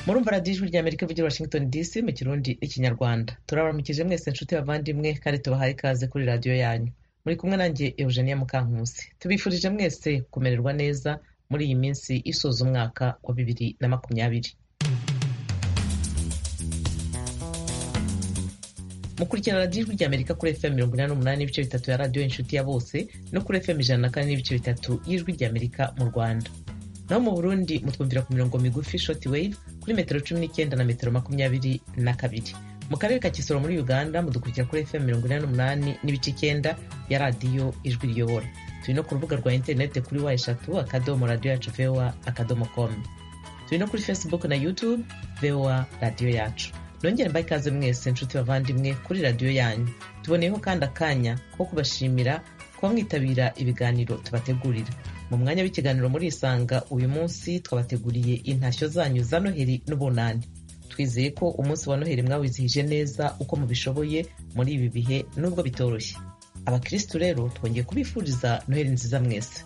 murumva radiyo ijwi ry'amerika ivugira washington dc mu kirundi n'ikinyarwanda turabaramukije mwese nshuti bavandimwe kandi tubahaye ikaze kuri radiyo yanyu muri kumwe nanjye eugenia mukankusi tubifurije mwese kumererwa neza muri iyi minsi isoza umwaka wa bibiri na makumyabiri mukurikirana radiyo ijwi ry'amerika kuri fm mirongo inani n'umunani n'ibice bitatu ya radiyo inshuti ya bose no kuri fm ijana na kane n'ibice bitatu y'ijwi ry'amerika mu rwanda naho mu burundi mutwumvira ku mirongo migufi shoti wave kuri metero cumi n'icyenda na metero makumyabiri na kabiri mu karere ka kisoro muri uganda mudukurikira kuri fm mirongo inani n'umunani n'ibice icyenda ya radiyo ijwi riyobora turi no ku rubuga rwa interinete kuri wa eshatu akadomo radiyo yacu voa akadomo komu turi no kuri facebook na youtube voa radiyo yacu nongere mbaye ikaze mwese nshuti bavandimwe kuri radiyo yanyu tuboneyeho kandi akanya ko kubashimira kuba mwitabira ibiganiro tubategurira mu mwanya w'ikiganiro muri isanga uyu munsi twabateguriye intashyo zanyu za noheri n'ubunani twizeye ko umunsi wa noheri mwawizihije neza uko mubishoboye muri ibi bihe nubwo bitoroshye abakirisitu rero twongeye kubifuriza noheri nziza mwese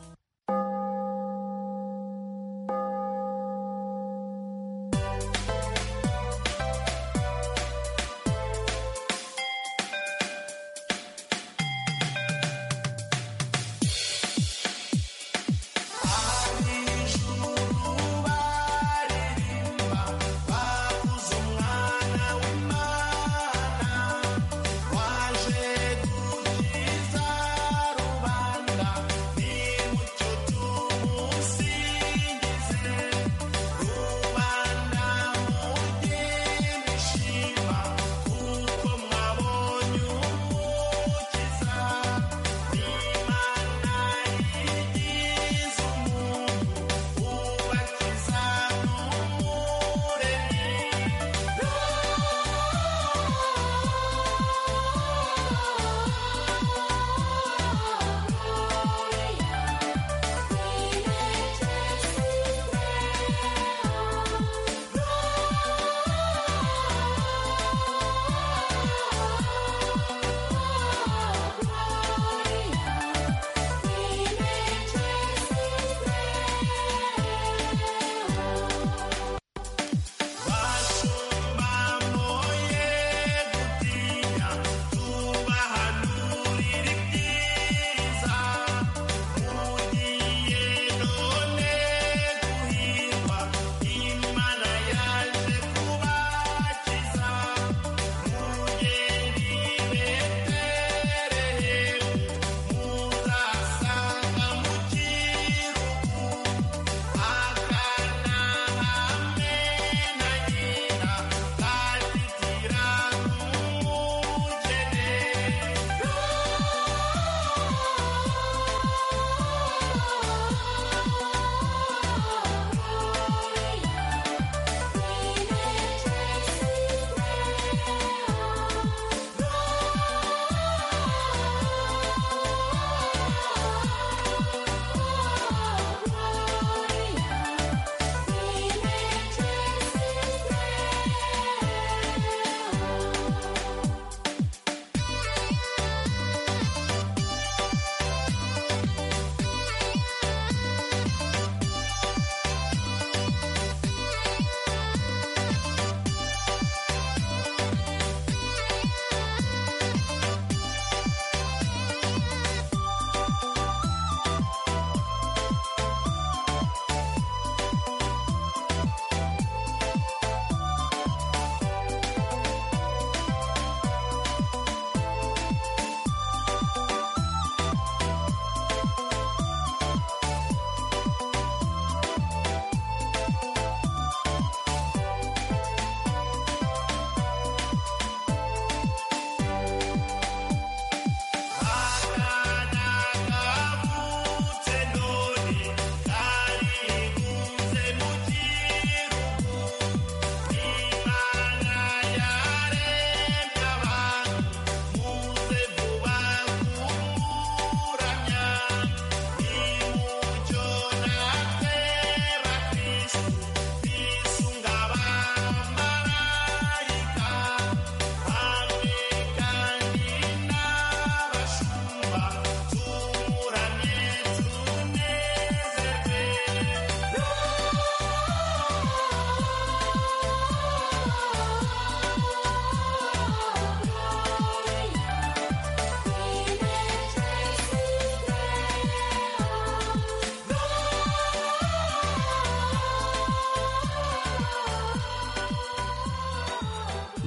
Waje kukiza rubanda ni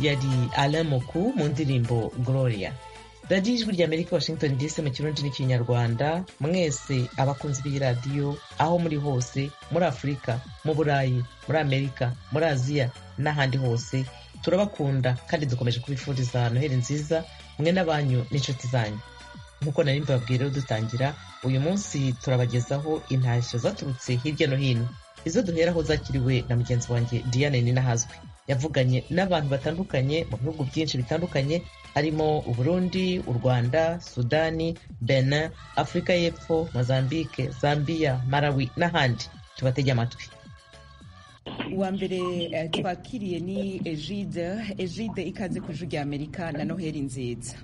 yari Alain Moku mu ndirimbo Gloria radiyo ijwi rya Amerika Washington DC mu kirundi n'ikinyarwanda mwese abakunzi b'iradiyo aho muri hose muri Afurika mu Burayi muri Amerika muri Aziya n'ahandi hose turabakunda kandi dukomeje kubifuriza noheli nziza mwe n'abanyu n'inshuti zanyu nk'uko nari mbabwira dutangira uyu munsi turabagezaho intashyo zaturutse hirya no hino izo duheraho zakiriwe na mugenzi wanjye Diane Ninahazwe yavuganye n'abantu batandukanye mu bihugu byinshi bitandukanye harimo uburundi u rwanda sudani benin afurika y'epfo mozambique zambia marawi n'ahandi tubatege amatwi uwa mbere twakiriye ni egide egide ikaze ku ijwi rya amerika na noheli nziza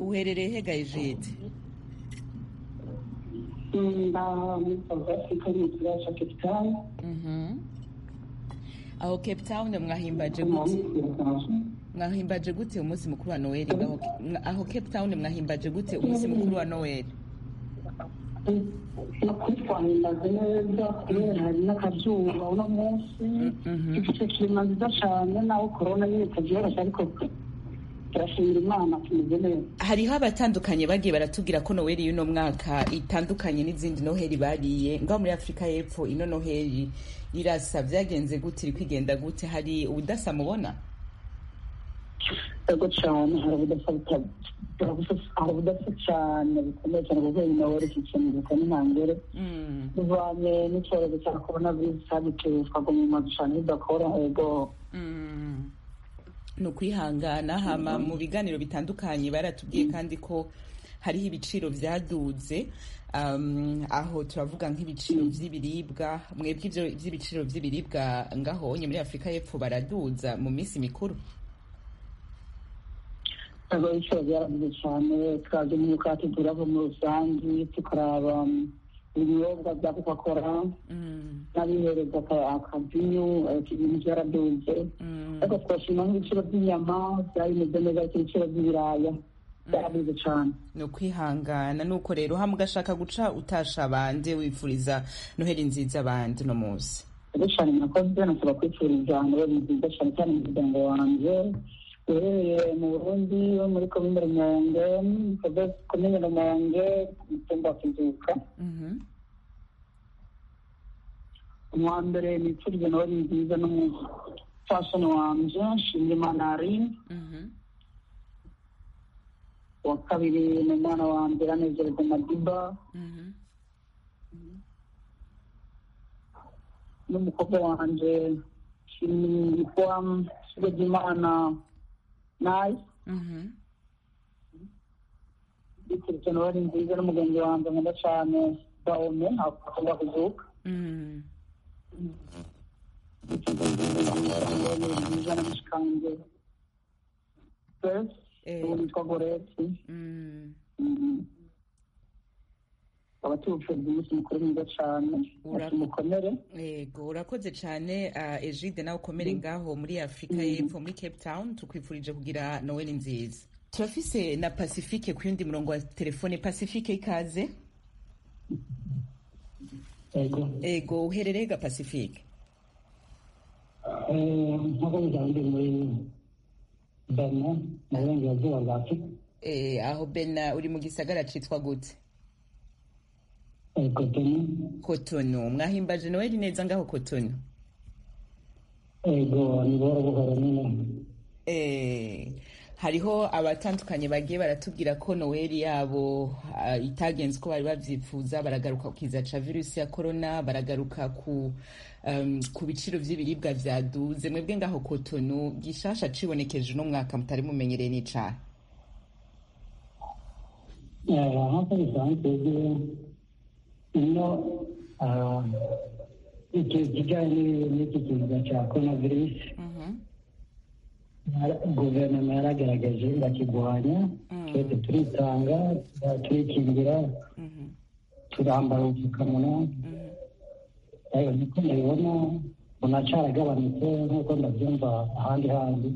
uherereye hega egide aho cape town mwahimbaje gute mwahimbaje gute umunsi mukuru wa noel aho cape town mwahimbaje gute umunsi mukuru wa noel ukuri twahimbaze neza kubera hari n'akazuba uno munsi igice kirima nziza cyane naho korona nyine itabyoroshye ariko turashimira imana tumeze neza hariho abatandukanye bagiye baratubwira ko noheli y'uno mwaka itandukanye n'izindi noheli bariye ngaho muri afurika y'epfo ino noheli irasa byagenze gute iri kwigenda gute hari ubudasa mubona yego cyane hari ubudasa hari ubudasa cyane bukomeye cyane kuko iyi noheli ikikenurika n'intangere tuvanye n'icyorezo cya korona virusi cyagituye twagumye cyane bidakora yego ni ukwihangana hama mu biganiro bitandukanye baratubwiye kandi ko hariho ibiciro byaduze aho turavuga nk'ibiciro by'ibiribwa mwebwe ibyo by'ibiciro by'ibiribwa ngaho muri afurika y'epfo baraduza mu minsi mikuru ntabwo ibiciro byaraduze cyane twajya mu mukati turava muri rusange tukaraba ibinyobwa bya coca cola n'abihereza akavinyu ibintu byaraduze ariko twashima nk'ibiciro by'inyama byabimeze neza ariko ibiciro by'ibiraya byaraduze cyane ni ukwihangana nuko rero hamwe ugashaka guca utasha abandi wifuriza noheli nziza abandi uno munsi cyane nakoze nasaba kwifuriza noheli nziza cyane cyane umuryango wanjye uherereye mu burundi wo muri komine rumonge komine rumonge umutumba wa kizuka uwa mbere nipfurije nawe ari nziza n'umufashoni wanje nshimye imana aline uwa kabiri ni umwana wa mbere anezerwa madiba n'umukobwa wanje nshimiyitwa ikigo ry'imana nayo biturutse nawe ari nziza n'umugenzi wanjye nkunda cyane daome akunda kuzuka nziza n'amashikange ubu nitwa goreti abaturutse umunsi mukuru mwiza cyane ati mukomere yego urakoze cyane egide nawe ukomere ngaho muri afurika y'epfo muri cape town tukwifurije kugira noheli nziza turafise na pacifique ku yundi murongo wa telefone pacifique ikaze yego uherereye ga pacifique nk'uko bisanzwe muri bena mu burengerazuba bwa afurika aho bena uri mu gisagara cyitwa gute kotonu mwahimbaje noheli neza ngaho kotonu ego ni buhoro buhoro nyine hariho abatandukanye bagiye baratubwira ko noheli yabo itagenze uko bari babyifuza baragaruka ku kiza cya virusi ya korona baragaruka ku biciro by'ibiribwa byaduze mwebwe ngaho kotonu gishasha cibonekeje uno mwaka mutari mumenyereye n'icyaha nk'uko bisanzwe iyo kijyanye n'iki kiza cya korona virusi guverinoma yaragaragaje bakigwanya twese turitanga turikingira turambara udupfukamunwa niko mubibona unacaragabanutse nk'uko ndabyumva ahandi handi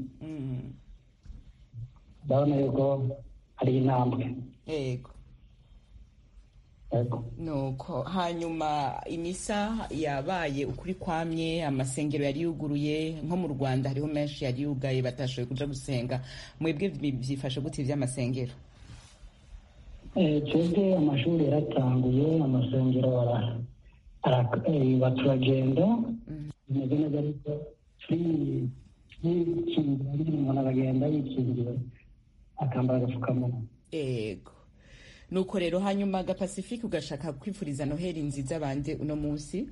ndabona yuko hari intambwe yego nuko hanyuma imisa yabaye ukuri kwamye amasengero yari yuguruye nko mu rwanda hariho menshi yari yugaye batashoboye kuja gusenga mwebwe byifashe gute ivy'amasengero twebwe amashuri yaratanguye amasengero ara- ara- eh, baturagenda bimeze neza ariko turi- turikingira nyine umuntu aragenda yikingiwe akambara agapfukamunwa yego nuko rero hanyuma agapasifike ugashaka kwifuriza noheli nziza abandi uno munsi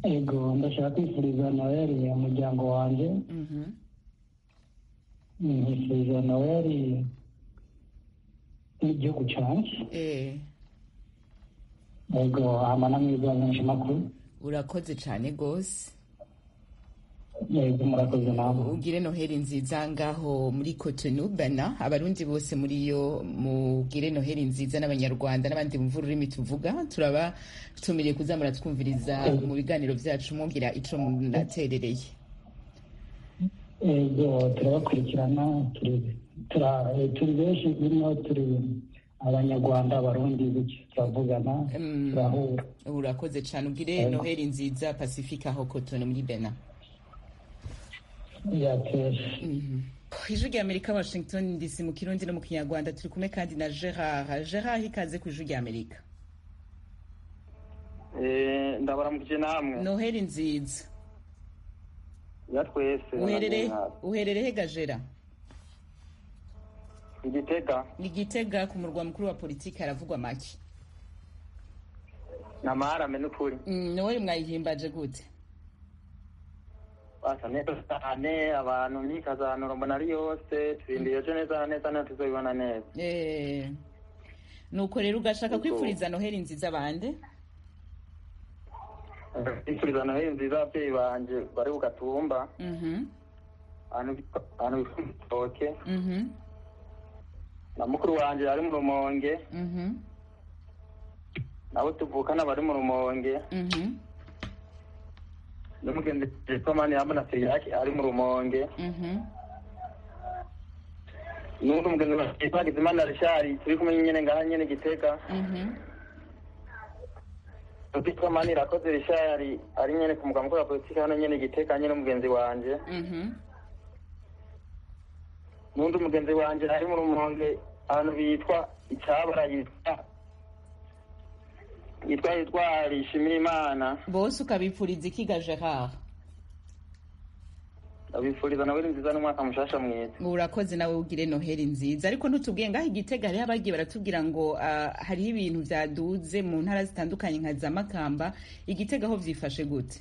ego ndashaka kwifuriza noheli umuryango wanjye Mhm. nifuriza noheli n'igihugu cyanjye Eh, ego hama n'amwiza menshi makuru urakoze cyane rwose yego murakoze nabo ugire noheli nziza ngaho muri Cotonou bana abarundi bose muri yo mugire noheli nziza n'abanyarwanda n'abandi bumva ururimi tuvuga turabatumiye kuzamura twumviriza mu biganiro byacu mwumvira ico munaterereye ego turabakurikirana turi- tura- eh, turi benshi birimo turi abanyarwanda abarundi bityo turavugana Mm. turahura urakoze cyane ugire noheli nziza pacifique aho Cotonou muri bena yateshe ijwi rya amerika washington dc mu kirundi no mu kinyarwanda turi kumwe kandi na gerard gerard ikaze ku ijwi rya amerika Eh, ndabaramukije namwe noheli nziza ya twese uherereye Abanyamuhara. uherereye he gajera igitega ni gitega ku murwa mukuru wa politiki haravugwa make ni amaharame n'ukuri Mm, noheli mwayihimbaje gute basa neza cyane abantu nikazanura mbona ari yose turindiye ejo neza na neza nayo tuzabibona neza Eh, nuko rero ugashaka Nuko- kwifuriza noheli nziza bande ifuriza noheli nziza ababyeyi banjye bari ku gatumba Mhm, ahantu bita- ahantu bita mu gitoke mhm, na mukuru wanjye ari mu rumonge mhm, nabo tuvukana bari mu rumonge mhm, n'umugenzi jesomani yambona siriyaki ari mu rumonge mhm. n'undi mugenzi wa Hakizimana rishari turi kumwe nyine ngaha nyine gitega Mhm. Rutikoma nirakoze Richard ari nyene ku muganga wa politiki hano nyene giteka nyene mugenzi wanje Mhm. n'undi mugenzi wanje ari mu rumonge ahantu bitwa icyabara yitwa yitwa yitwa Rishimira Imana bose ukabipfuriza iki ga gerard abifuriza nawe nziza n'umwaka mushasha mwiza urakoze nawe ugire noheli nziza ariko ntutubwiye ngaho igitega hariho abagiye baratubwira ngo ah, hariho ibintu byaduze mu ntara zitandukanye nka za makamba igitega aho byifashe gute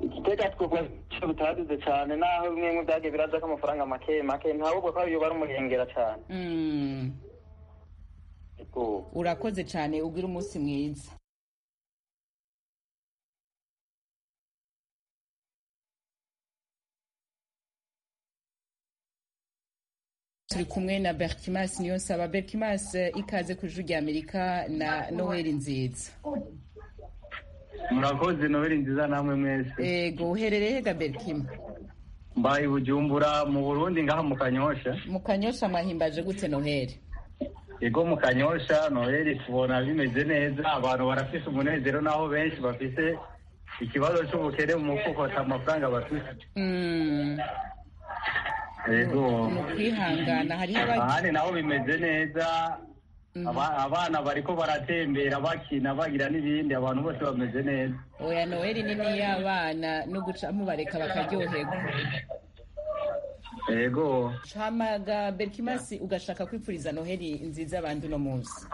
igitega twebwe icyo bitaduze cane naho bimwe bimwe byagiye biraza ko amafaranga make make ntabwo ko ariyo bari umurengera cane Mm, Ego. urakoze cyane ugire umunsi mwiza turi kumwe na berkimas niyonsaba berkimas eh, ikaze ku ijwi rya amerika na noheli nziza murakoze nobeli nziza namwe mwese ego uherereye he ga berkima mbaye bujumbura mu burundi ngaha mu kanyosha mu kanyosha mwahimbaje gute noheli ego mu kanyosha nobeli tubona bimeze neza abantu barafise umunezero naho benshi bafise ikibazo c'ubukene mu mufuko ata mafaranga bafise Mm, ego ni ukwihangana hariho abagi- ahandi naho bimeze neza Aba- abana bariko baratembera bakina bagira n'ibindi abantu bose bameze neza oya noheli nini y'abana no gucamo bareka bakaryoherwa ego camaga berkimasi ugashaka kwipfuriza noheli nziza abandi uno munsi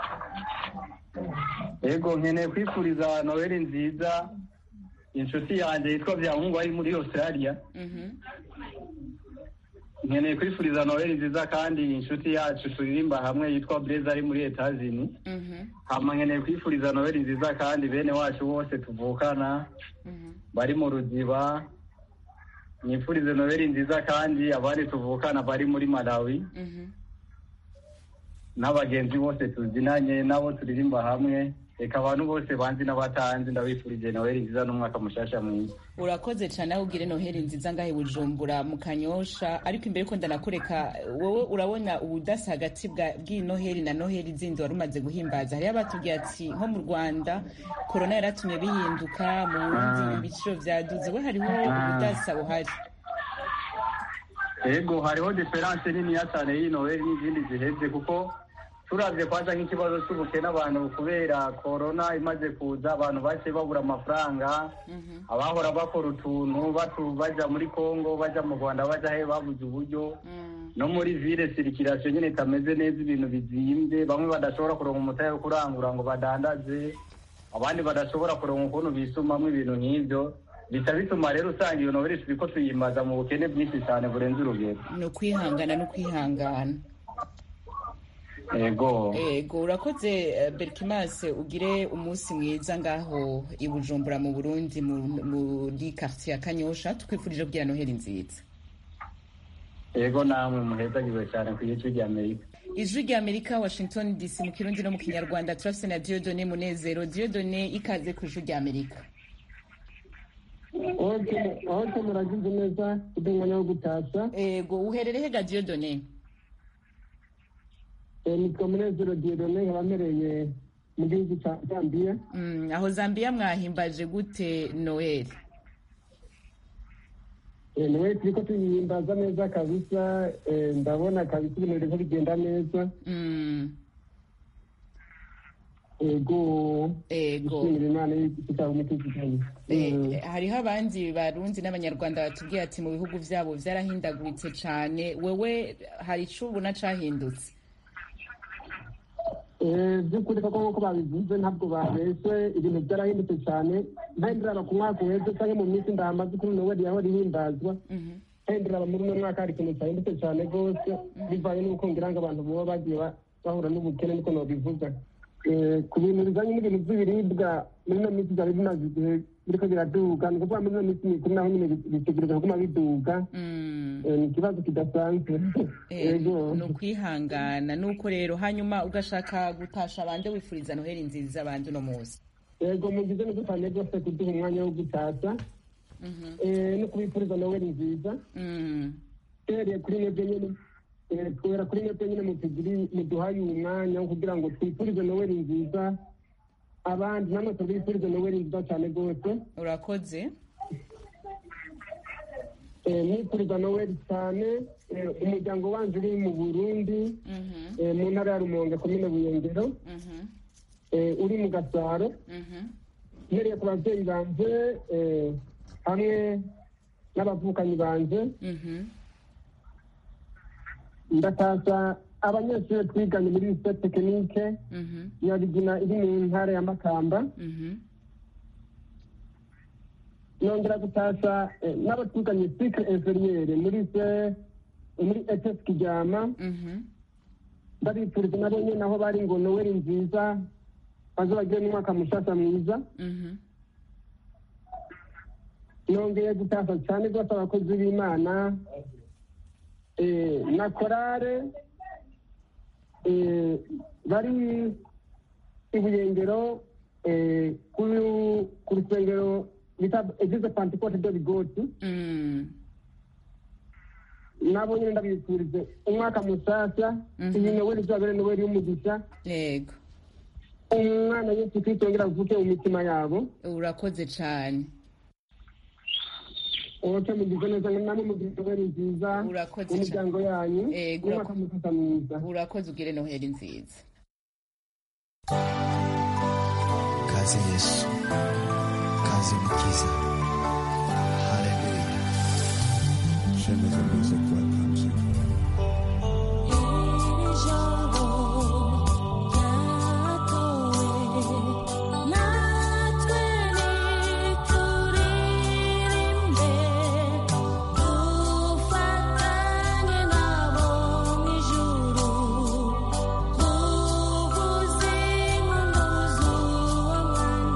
ego nkeneye kwifuriza nobeli nziza inshuti yanjye yitwa byankungu ari muri australia Mhm. nkeneye kwifuriza noheli nziza kandi inshuti yacu turirimba hamwe yitwa bureza ari muri etazini Mhm. hama nkeneye kwifuriza noheli nziza kandi bene wacu bose tuvukana Mhm. bari mu ruziba nifurize noheli nziza kandi abandi tuvukana bari muri malawi Mhm. n'abagenzi bose tuzinanye nabo turirimba hamwe reka abantu bose banzi n'abatanzi ndabifurije noheli nziza n'umwaka mushasha mwiza urakoze cyane aho ugire noheli nziza ngahe bujumbura mu kanyosha ariko imbere yuko ndanakureka wowe urabona ubudasa hagati bwa- bw'iyi noheli na noheli zindi wari umaze guhimbaza hariyo abatubwiye ati nko mu rwanda korona yaratumye bihinduka mu burundi ibiciro byaduze we hariho ubudasa buhari ego hariho diferanse niniya cyane y'iyi noheli n'izindi ziheze kuko turabye kwaza nk'ikibazo cy'ubukene abantu kubera korona imaze kuza abantu baciye babura amafaranga abahora bakora utuntu batu- bajya muri kongo bajya mu rwanda bajya he babuze uburyo no muri vile sirikirasiyo nyine itameze neza ibintu bizimbye bamwe badashobora kuronka umutahe wo kurangura ngo badandaze abandi badashobora kuronka ukuntu bisumamo ibintu nk'ibyo bica bituma rero usanga iyo nobeli turiko tuyimbaza mu bukene bwinshi cyane burenze urugero ni ukwihangana no kwihangana ego yego urakoze eh, berikimase ugire umunsi mwiza ngaho i bujumbura mu burundi mu- muri karitsiye ya kanyosha tukwifurije kugira noheli nziza ego namwe muhezagiwe cyane ku gice ry'amerika ijwi rya amerika washington dc mu kirundi no mu kinyarwanda turafise na diodone munezero diodone ikaze ku ijwi rya amerika hose hose muragize neza kuko umwanya wo gutashya yego uherere hega diodone Eh, nitwa munezero diodone nkaba mpereye mu gihugu cya zambiya Mm, aho zambiya mwahimbaje gute noel Eh, niwe turi ko tuyihimbaza neza kabisa Eh, ndabona kabisa ibintu birimo bigenda neza Mm, yego yego gushimira imana y'igitabo umutekano Eh, eh, hariho abandi barundi n'abanyarwanda batubwiye ati mu bihugu byabo byarahindaguritse cyane wewe hari icyo ubona cyahindutse by'ukuri koko nk'uko babivuze ntabwo babeshye ibintu byarahindutse cyane ntahindiraba ku mwaka uheze cyangwa mu minsi ndahamaze kuri noweli yaho rihimbazwa ntahindiraba muri uno mwaka hari ikintu cyahindutse cyane rwose bivanye n'uko ngira ngo abantu baba bagiye ba- bahura n'ubukene niko nobivuga Eh, ku bintu bijanye n'ibintu by'ibiribwa muri ino minsi byari bimaze igihe biriko biraduga ni ukuvuga muri ino minsi mikuru naho nyine bi- bitegereza kuguma biduga Mm, Eh, ni ikibazo kidasanzwe eh, Yego. ni ukwihangana nuko rero hanyuma ugashaka gutasha abandi wifuriza noheli nziza abandi uno munsi yego mugize neza cyane rwose kuduha umwanya wo gutashya Eh, no kubifuriza nowe nziza Mm, uhereye kuri mwebwe nyine eh, kubera kuri mwebwe nyine mutugiri muduhaye uyu mwanya wo kugira ngo twifurize nowe nziza abandi namwe tubifurize nowe nziza cyane rwose urakoze Eh, mwifuriza nowe cyane Eh, umuryango wanjye uri mu burundi Mhm, eh, mu ntara ya rumonge komine buyengero mhm, eh, uri mu gasaro mhm. mpereye ku babyeyi banjye eh, hamwe n'abavukanyi banjye Mhm. ndataza abanyeshuri twiganye muri lycée tekinike Mhm. ya rigina iri mu ntara ya makamba Mhm. nongera gutashya eh, n'abo twiganye sikire eferiyeri muri se muri etesi kijyama Mhm. ndabifuriza nabo nyine aho bari ngo noweli nziza baze bagire n'umwaka mushasha mwiza Mhm. nongeye gutashya cyane rwose abakozi b'imana eh, na korale eh, bari i buyengero eh, kuri ku rusengero bita egize pantekote de bigoti Mm, nabo nyine ndabifurije umwaka musasa Mhm. iyi noweli izabere noweli y'umugisha yego umwana yesu kristo yongera avuke mu mitima yabo urakoze cyane oke mugize neza ngo namwe mugire noweli nziza Urakoze cyane. imiryango yanyu Yego, umwaka musasa mwiza urakoze ugire noheli nziza kaze yesu kaze mukiza haleluya Shemeza music platforms. Iri jambo ryatowe natwe ntituririmbe dufatanye nabo mu ijuru tuvuze impundu z'uwo mwanda Hallelujah, walking.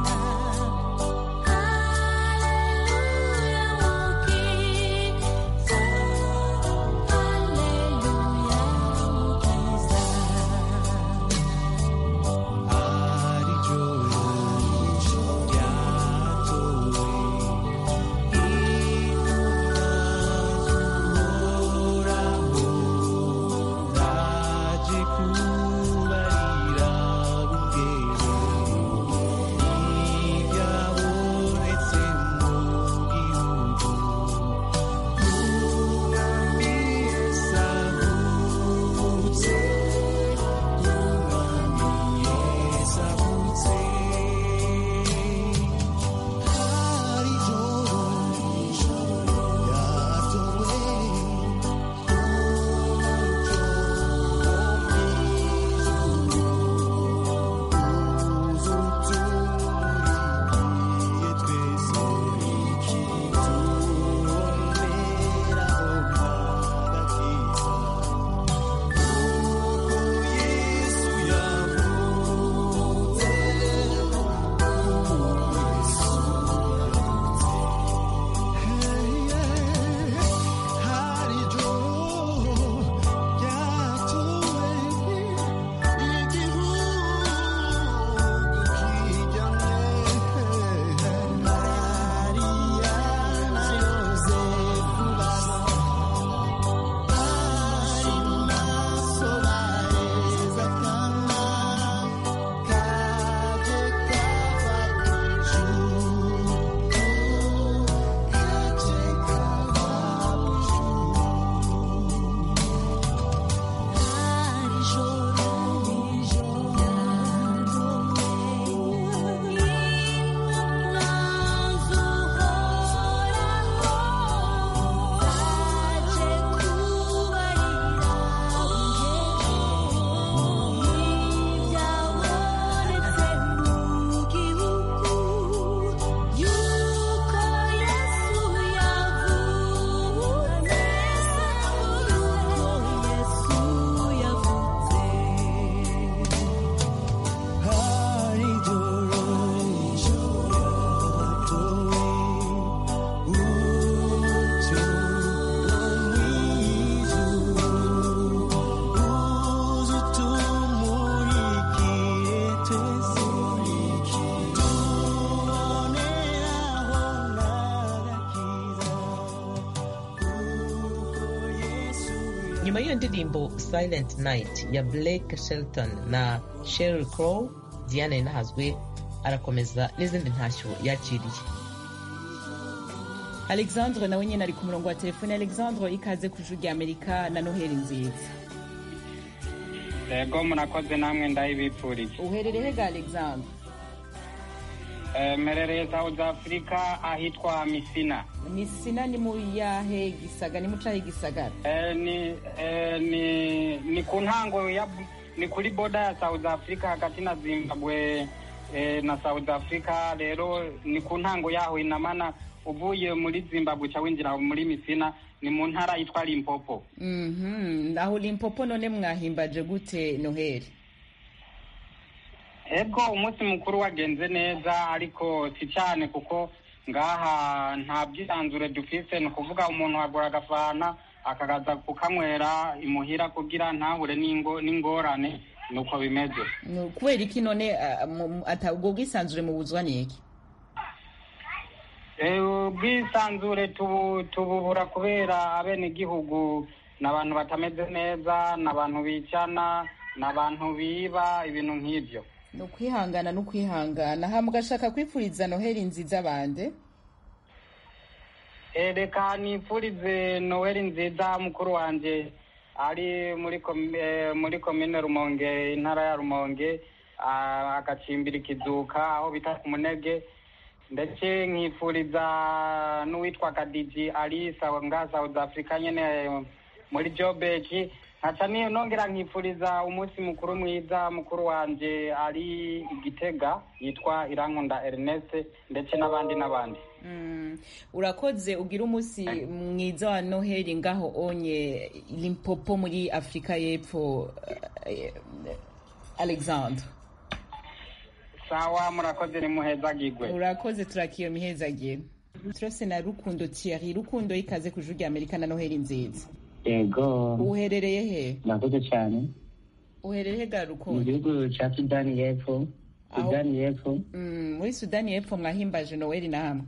nyuma y'iyo ndirimbo silent night ya blake shelton na sheryl crow diane inahazwe arakomeza n'izindi ntashyo yakiriye alexandre nawe nyine ari ku murongo wa telefone alexandre ikaze ku ijwi rya amerika na noheli nziza yego murakoze namwe ndayibipfuriye uherereye he ga alexandre Eh, mperereye south africa ahitwa misina misina ni mu yahe gisaga ni mu cahe gisagara Eh, ni eh, ni ni ku ntango ya ni kuri boda ya south africa hagati na zimbabwe eh, na south africa rero ni ku ntango yaho inamana uvuye muri zimbabwe uca winjira muri misina ni mu ntara yitwa limpopo Mhm, aho limpopo none mwahimbaje gute noheli ego umunsi mukuru wagenze neza ariko si cyane kuko ngaha nta byisanzure dufise ni ukuvuga umuntu agura agafana akagaza kukanywera imuhira kugira ntahure n'ingo n'ingorane ni uko bimeze Ni kubera iki none ah, mu- mu- ata- ubwo bwisanzure mubuzwa niki Eh, ubwisanzure tubu- tububura kubera abenegihugu ni abantu batameze neza ni abantu bicana ni abantu biba ibintu nk'ibyo ni ukwihangana no kwihangana ha mugashaka kwipfuriza noheli nziza bande Eh, reka nipfurize noweli nziza mukuru wanjye ari muri komi- eh, muri komine rumonge intara ya rumonge ah, agacimbira ikizuka aho bita ku munege ndetse nkifuriza n'uwitwa kadiji alisa nga south africa nyene eh, muri jobeki nkaca ni- nongera nkifuriza umunsi mukuru mwiza mukuru wanje ari igitega yitwa irankunda ernest ndetse n'abandi n'abandi Mm, urakoze ugira umunsi mwiza wa noheli ngaho onye limpopo muri afurika y'epfo eh, eh, alexandre sawa murakoze nimuhezagigwe urakoze turakiyo mihezagire turose na rukundo thierry rukundo ikaze ku ijwi rya amerika na noheli nziza yego uherereye he murakoze cyane uherereye he ga mu rukundo gihugu cya sudani y'epfo Aho- sudani y'epfo Mm, muri sudani y'epfo mwahimbaje noweli na hamwe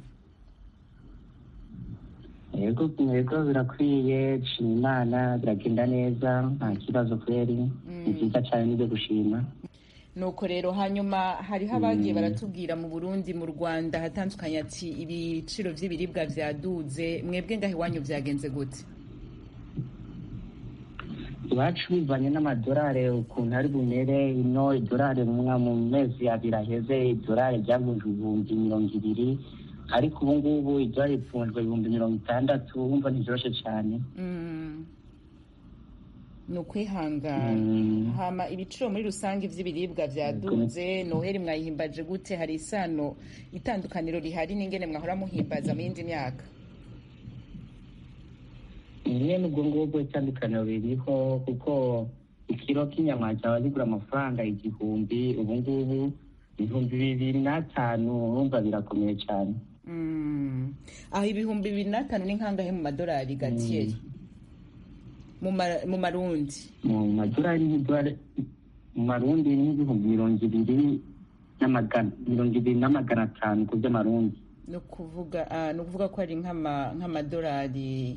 yego yego birakwiye nshima imana biragenda neza nta kibazo kweri ni byiza cyane nibyo gushima nuko rero hanyuma hariho abagiye baratubwira mu burundi mu rwanda hatandukanye ati ibiciro by'ibiribwa byaduze mwebwe ngaho iwanyu byagenze gute iwacu bivanye n'amadolari ukuntu ari bumere ino idolari mwa mu mezi abiri aheze idolari ryaguje ibihumbi mirongo ibiri ariko ubu ngubu idolari ripfunzwe ibihumbi mirongo itandatu wumva ntibyoroshye cyane Mm. ni ukwihangana hama ibiciro muri rusange by'ibiribwa byaduze noheli mwayihimbaje gute hari isano itandukaniro rihari n'ingene mwahora muhimbaza mu yindi myaka rimwe n'ubwo ngubwo itandukaniro ririho kuko ikiro k'inyama cyaba zigura amafaranga igihumbi ubu ngubu ibihumbi bibiri n'atanu urumva birakomeye cyane Mm. aho ibihumbi bibiri n'atanu ni kangahe mu madolari gatiyeri mu ma- mu marundi mu madolari n'idolari mu marundi n'ibihumbi mirongo ibiri n'amagana mirongo ibiri n'amagana atanu ku by'amarundi no kuvuga ah, ni ukuvuga ko ari nk'ama- nk'amadolari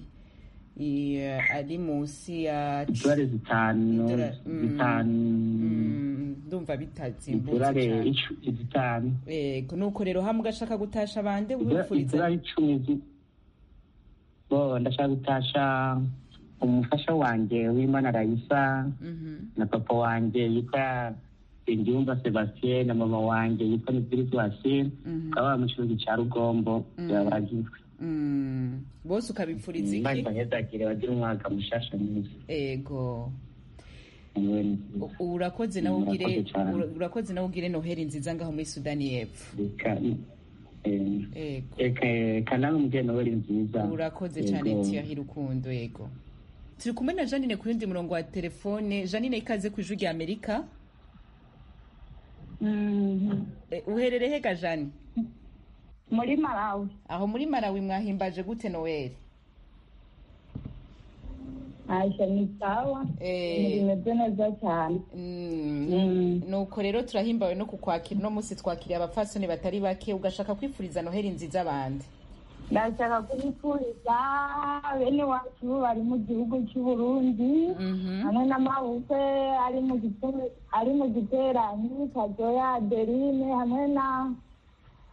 i- ari munsi ya idolari zitanu Idolari, mm. zitanu Mm, ndumva bitazimbutse idolari cyane icu- zitanu yego nuko rero hamwe ugashaka gutasha bande wifuriza idolari icumi zi- bo ndashaka gutasha umufasha wanjye w'imana rayisa Mhm. na papa wanjye yitwa Nsengiyumva sebastien na mama wanjye yitwa nizirizi wasine Mhm. bakaba baba mu kibuga cya rugombo byabagizwe Mm. bose ukabipfuriza iki imana ntizagire bagira umwaka mushasha mwiza yego niwe U- urakoze nawe ugire Murakoze cyane. ura- urakoze nawe ugire noheli nziza ngaho muri sudani y'epfo yego kanama umugeni we ari nziza urakoze cyane tiyahi rukundo yego turi kumwe na janine ku yundi murongo wa telefone janine ikaze ku ijwi rya amerika Eh, uherereye hega jani muri malawi aho muri marawi mwahimbaje gute noweli ntashya ni sawa Eh. ibintu bimeze neza cyane nuko rero turahimbawe no kukwakira uno munsi twakiriye abapfasoni batari bake ugashaka kwifuriza noheli nziza abandi ndashaka kubifuriza bene wacu bari mu gihugu cy'u Burundi hamwe n'amabukwe ari mu gite- ari mu giteranyi kadoya adeline hamwe na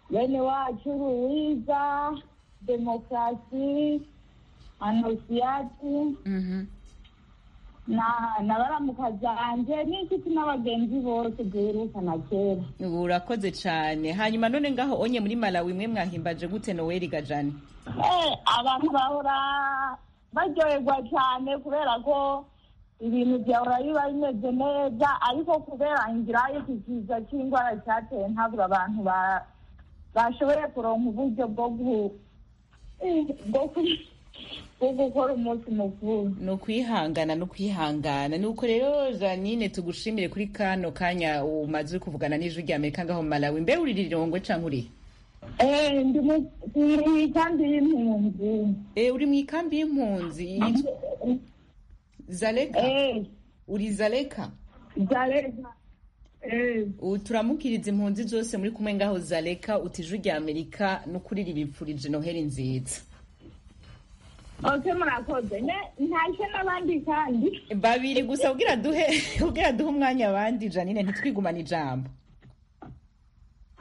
bene wacu ruwiza demokarasi anosiyati na na baramuka zanjye n'inshuti n'abagenzi bose duheruka na kera urakoze cyane hanyuma none ngaho onye muri malawi mwe mwahimbaje gute noweli gajani Eh, abantu bahora baryoherwa cyane kubera ko ibintu byahora biba bimeze neza ariko kubera inzira y'iki kiza cy'indwara cyateye ntabura abantu ba- bashoboye kuronka uburyo bwo gu- bwo ku- bwo gukora umunsi mukuru ni ukwihangana ni ukwihangana ni uko rero janine tugushimire kuri kano kanya umaze uri kuvugana n'ijwi rya amerika ngaho mu malawi mbe uri rirongwe cyangwa uri Eh, ndi mu- ndi kandi y'impunzi Eh, uri mu ikambi y'impunzi yitwa zaleka Eh, uri zaleka Zareza. Eh, ubu turamukiriza impunzi zose muri kumwe ngaho zaleka uti ijwi rya amerika no kuririripfurije noheli nziza ok murakoze Ne- ntashye n'abandi kandi babiri gusa ubwira duhe ubwira duhe umwanya abandi janine ntitwigumane ijambo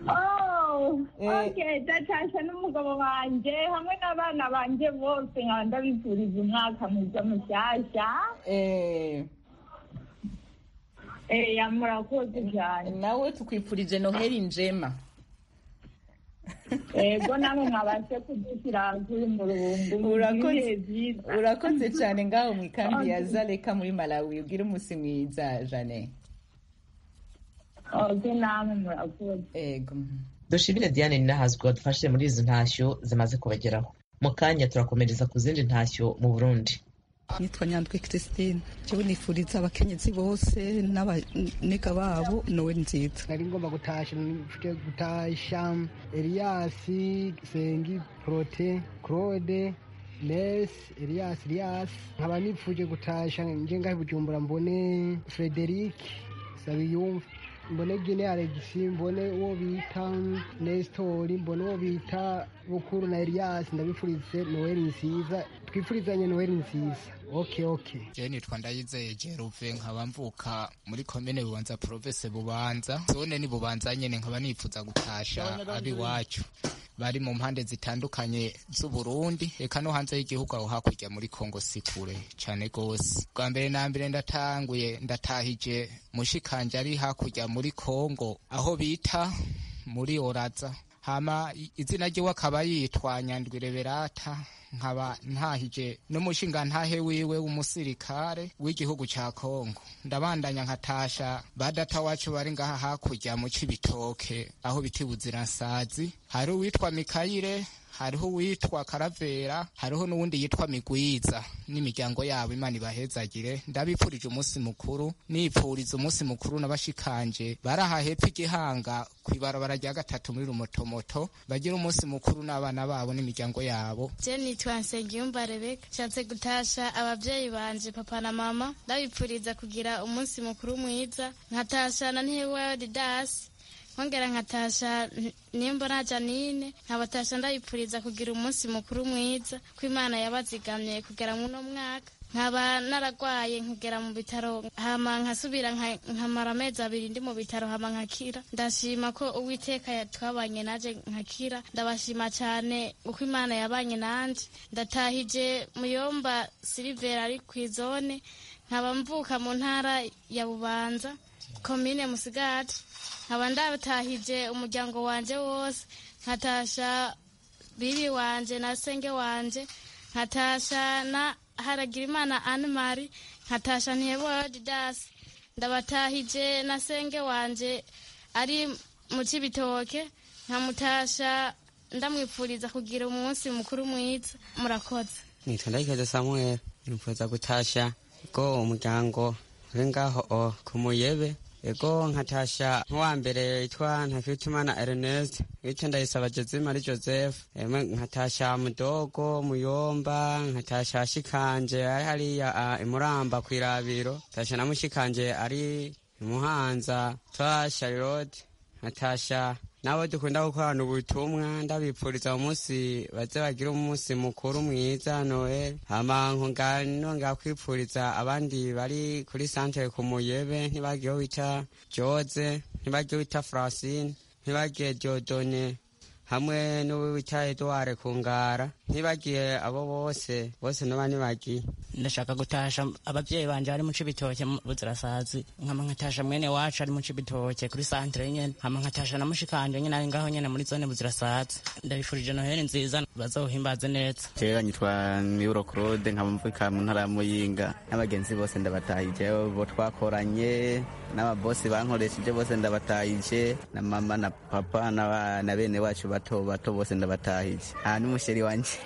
Oh, Eh. okay, ndatasha n'umugabo wanjye hamwe n'abana banjye bose nkaba ndabifuriza umwaka mwiza mushyashya Eh, Eh, ya murakoze cyane nawe tukwifurije noheli njema yego namwe mwabashe kudushyira kuri mu rubungu Urakoze. ibihe byiza urakoze cyane ngaho mu ikambi ya zaleka muri malawi ubwire umunsi mwiza jane ok namwe murakoze ego dushimire diane ninahazwi wadufashije muri izi ntashyo zimaze kubageraho mu kanya turakomereza ku zindi ntashyo mu burundi nitwa nyandwi christine jewe nifuriza abakenyezi bose n'abanega babo nowe nziza nari ngomba gutasha mfite gutasha eliyasi sengi prote claude les eliyasi eliyas nkaba nipfuje gutasha nje ngahe bujumbura mbone frederic sabiyumva mbone gine alegisi mbone uwo bita nesitori mbone uwo bita bukuru na eliyasi ndabifurize noweli nziza twifurizanye noweli nziza ok ok jewe nitwa ndayizeye jeruve nkaba mvuka muri komine bubanza province bubanza zone ni bubanza nyene nkaba nifuza gutasha abiwacu bari mu mpande zitandukanye z'uburundi eka no hanze y'igihugu aho hakurya muri kongo si kure cane gose bwa mbere na mbere ndatanguye ndatahije mushikanje ari hakurya muri kongo aho bita muri oraza hama i- izina ryiwe akaba yitwa nyandwire berata nkaba ntahije n'umushinga ntahe wiwe w'umusirikare w'igihugu ca kongo ndabandanya nkatasha badata wacu bari ngaha hakurya mu cibitoke aho bita ibuzirasazi hari uwitwa mikayire hariho uwitwa karavera hariho n'uwundi yitwa migwiza n'imiryango yabo imana ibahezagire ndabipfurije umunsi mukuru nipfuriza umunsi mukuru n'abashikanje bari aha hepfo igihanga ku ibarabara rya gatatu muri rumotomoto bagira umunsi mukuru n'abana babo n'imiryango yabo je nitwa nsengiyumva rebeka nshatse gutasha ababyeyi banje papa na mama ndabipfuriza kugira umunsi mukuru mwiza nkatasha na ntiwedi dasi nkongera nkatasha n- nimba na janine nkabatasha ndabipfuriza kugira umunsi mukuru mwiza ko imana yabazigamye kugera muri uno mwaka nkaba naragwaye nkagera mu bitaro hama nkasubira nka- nkamara amezi abiri ndi mu bitaro hama nkakira ndashima ko uwiteka ya- twabanye naje nkakira ndabashima cyane uko imana yabanye nanje ndatahije muyomba silivera ari ku izone nkaba mvuka mu ntara ya bubanza komine musigati nkaba ndatahije umuryango wanje wose nkatasha bibi wanje na senge wanje nkatasha na haragirimana animari nkatasha ntiyebora didasi ndabatahije na senge wanje ari mu kibitoke nkamutasha ndamwipfuriza kugira umunsi mukuru mwiza murakoze nitwa ndayikaze samuel nifuza gutasha go umuryango uri ngaho o, ku muyebe ego nkatasha nk'uwa mbere yitwa ntakitumana ernest bityo ndayisaba jozimari joseph emwe nkatasha mudogo muyomba nkatasha shikanje ari hariya ah, imuramba ku irabiro nkatasha na mushikanje ari imuhanza twa charlotte nkatasha n'abo dukunda gukorana ubutumwa ndabipfuriza umunsi baze bagire umunsi mukuru mwiza noel hama nkongana kwipfuriza abandi bari kuri santere ku muyebe ntibagiwe wita george ntibagiwe wita francine ntibagiye diodone hamwe n'uwita eduware ku ngara ntibagiye abo bose bose naba ntibagiye ndashaka gutasha ababyeyi banje bari mu cibitoke mu buzirasazi nkama nkatasha mwene wacu ari mu cibitoke kuri santre nyene nkama nkatasha na mushikanje nyene ari ngaho nyene muri zone buzirasazi ndabifurije noheli nziza bazohimbaze neza Jera nyitwa Miuro Claude nkamvuka mu ntara ya Muyinga n'abagenzi bose ndabatahije bo twakoranye n'ababosi bankoresheje bose ndabatahije na mama na papa na, ba- na bene wacu bato bato bose ndabatahije ah n'umusheri wanje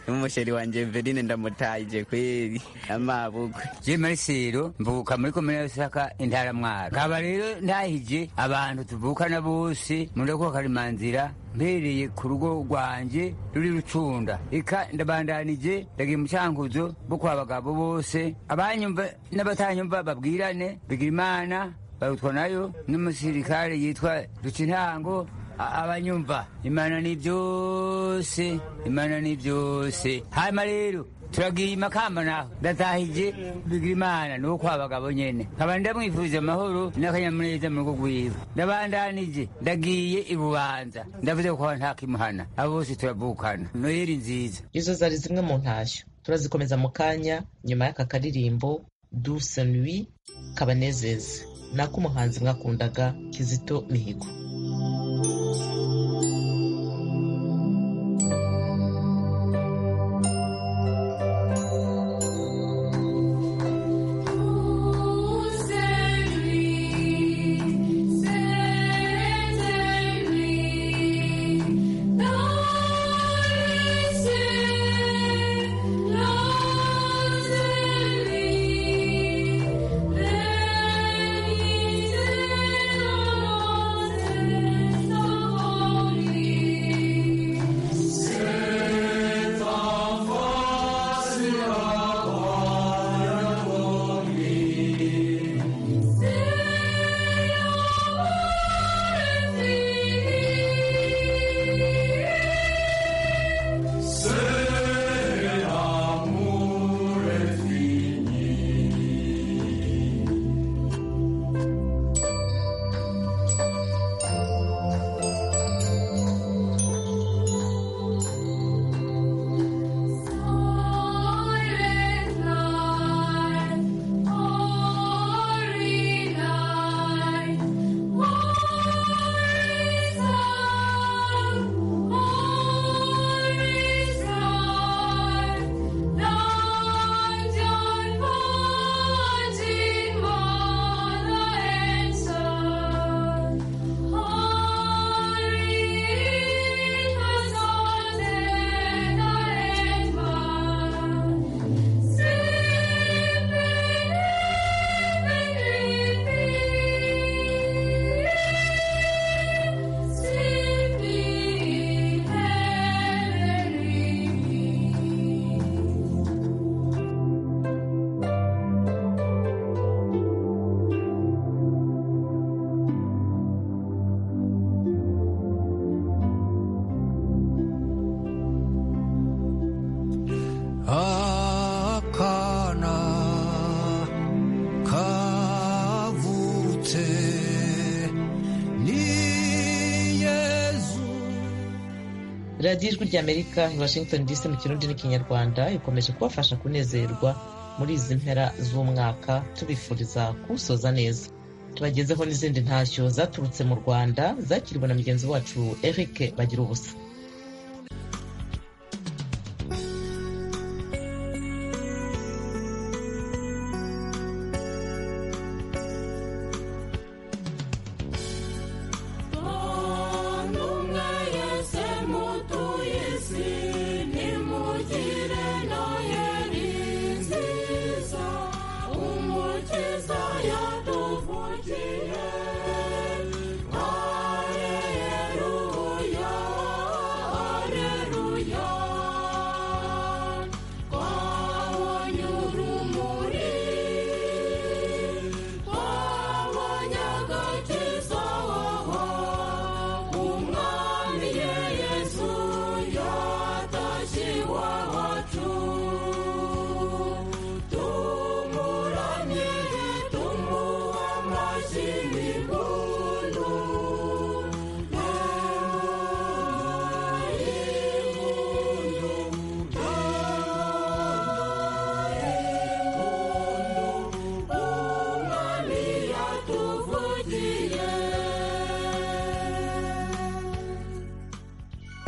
n'umusheri wanje Verine ndamutahije kweli amabugwe je muri siro mvuka muri komine ya rusaka intara mwaro kaba rero ndahije abantu tuvukana bose mureko karimanzira mpereye ku rugo rwanje ruri rucunda ika ndabandanije ndagiye mu cyankuzo bwo kwa bagabo bose abanyumva n'abatanyumva babwirane bigira imana barutwa nayo n'umusirikare yitwa ruca intango A- abanyumva imana ni byose imana ni byose hanyuma rero turagiye imakamba naho ndatahije bigira imana ni kwa bagabo nyene nkaba ndamwifuriza amahoro n'akanyamuneza mu rugo rwiwe ndabandanije ndagiye i bubanza ndavuze ko nta kimuhana abo bose turavukana noyeli nziza izo zari zimwe mu ntashyo turazikomeza mu kanya nyuma y'aka karirimbo duse nui kabanezeze ni ak'umuhanzi mwakundaga kizito mihigo C'est lui, c'est lui, dans les dans lui, c'est enfant sur C'est l'amour est fini. akana kavutse ni yezu radiyo ijwi ry'amerika i washington dc mu kirundi n'ikinyarwanda ikomeje kubafasha kunezerwa muri izi mpera z'umwaka tubifuriza kuwusoza neza tubagezeho n'izindi ntashyo zaturutse mu rwanda zakiriwe na mugenzi wacu eric bagira ubusa Ntumwe yese mutuye isi nimugire noheli nziza umukiza yaduvugiye areruya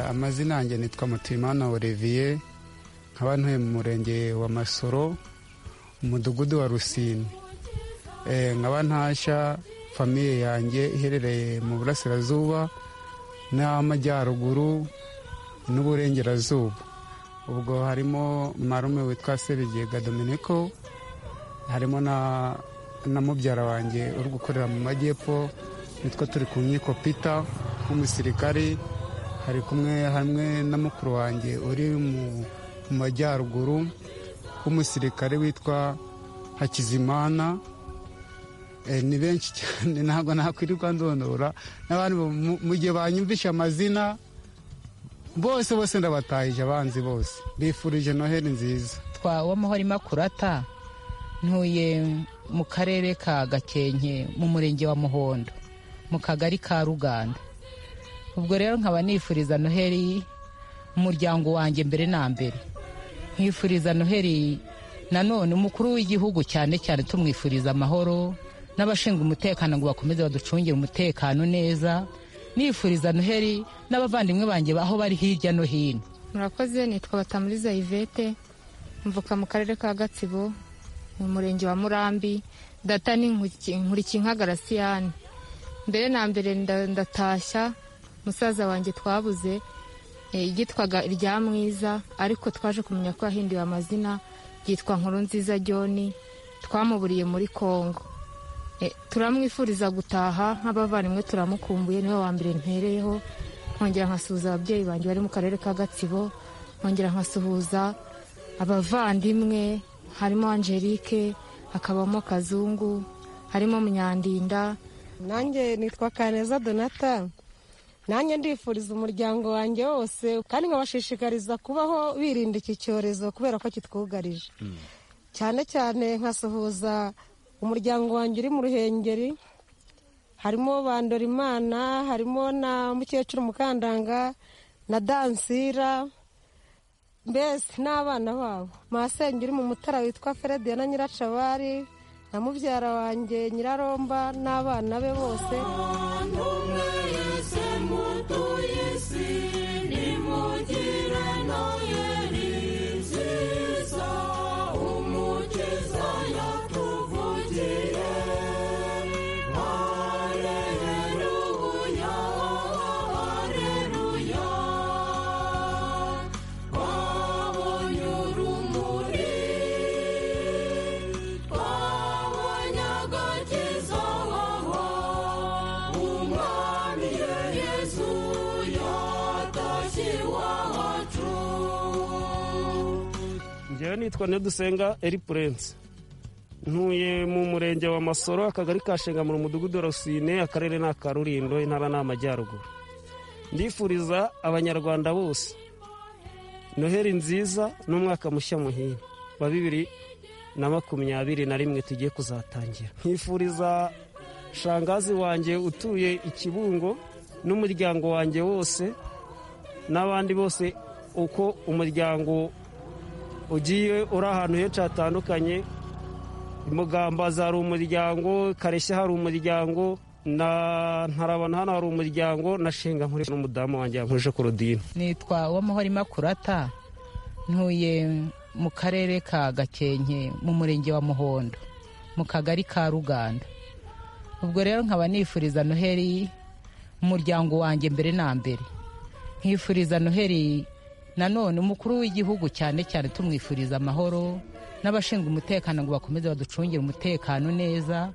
amazina yanjye nitwa mutuyimana olivier nkaba ntuye mu murenge wa masoro umudugudu wa rusine Eh, nkaba ntashya famiye yanjye iherereye mu burasirazuba n'amajyaruguru n'uburengerazuba ubwo harimo marume witwa sebigega dominiko harimo na na mubyara wanjye uri gukorera mu majyepfo nitwa turi ku nkiko pita w'umusirikari hari kumwe hamwe na mukuru wanjye uri mu mu majyaruguru w'umusirikare witwa hakizimana Eh, ni benshi cyane ntabwo nakwirirwa ndondora n'abandi mu- mu gihe banyumvisha amazina bose bose ndabatahije abanzi bose bifurije noheli nziza twa wamahoro imakurata ntuye mu karere ka gakenke mu murenge wa muhondo mu kagari ka ruganda ubwo rero nkaba nifuriza noheli umuryango wanjye mbere na mbere nkifuriza noheli nanone umukuru w'igihugu cyane cyane tumwifuriza amahoro n'abashinzwe umutekano ngo bakomeze baducungire umutekano neza nifuriza noheli n'abavandimwe banjye aho bari hirya no hino murakoze nitwa batamuriza yvette mvuka mu karere ka gatsibo mu murenge wa murambi data ni Nkuki- nkurikinka garasiyani mbere na mbere nda- ndatashya musaza wanjye twabuze eh, yitwaga irya mwiza ariko twaje kumenya ko yahinduwe amazina yitwa nkuru nziza john twamuburiye muri kongo Eh, turamwifuriza gutaha nk'abavandimwe turamukumbuye niwe wa mbere ntereyeho nkongera nkasuhuza ababyeyi banjye bari mu karere ka gatsibo nkongera nkasuhuza abavandimwe harimo angelique hakabamo kazungu harimo munyandinda nanjye nitwa kaneza donata nanjye ndifuriza umuryango wanjye wose kandi nkabashishikariza kubaho birinda iki cyorezo kubera ko kitwugarije cyane cyane nkasuhuza umuryango wanjye uri mu ruhengeri harimo bandorimana harimo na mukecuru mukandanga na dansira mbese n'abana babo masenge uri mu mutara witwa ferediya na nyiracabari na mubyara wanjye nyiraromba n'abana be bose ngewe nitwa nedusenga eri purense ntuye mu murenge wa masoro akagari ka shengamura umudugudu wa rusine akarere ni aka rurindo intara ni amajyaruguru ndifuriza abanyarwanda bose noheli nziza n'umwaka mushya muhire wa bibiri na makumyabiri na rimwe tugiye kuzatangira nkifuriza shangazi wanjye utuye ikibungo n'umuryango wanjye wose n'abandi bose uko umuryango ugiye uri ahantu henshi hatandukanye mugambaza hari umuryango kareshya hari umuryango na ntarabana hano hari umuryango na shinga nkoresha n'umudamu wanjye yankuje korodine nitwa wamahoro imakurata ntuye mu karere ka gakenke mu murenge wa muhondo mu kagari ka ruganda ubwo rero nkaba nifuriza noheli umuryango wanjye mbere na mbere nkifuriza noheli nanone umukuru w'igihugu cyane cyane tumwifuriza amahoro n'abashinzwe umutekano ngo bakomeze baducungire umutekano neza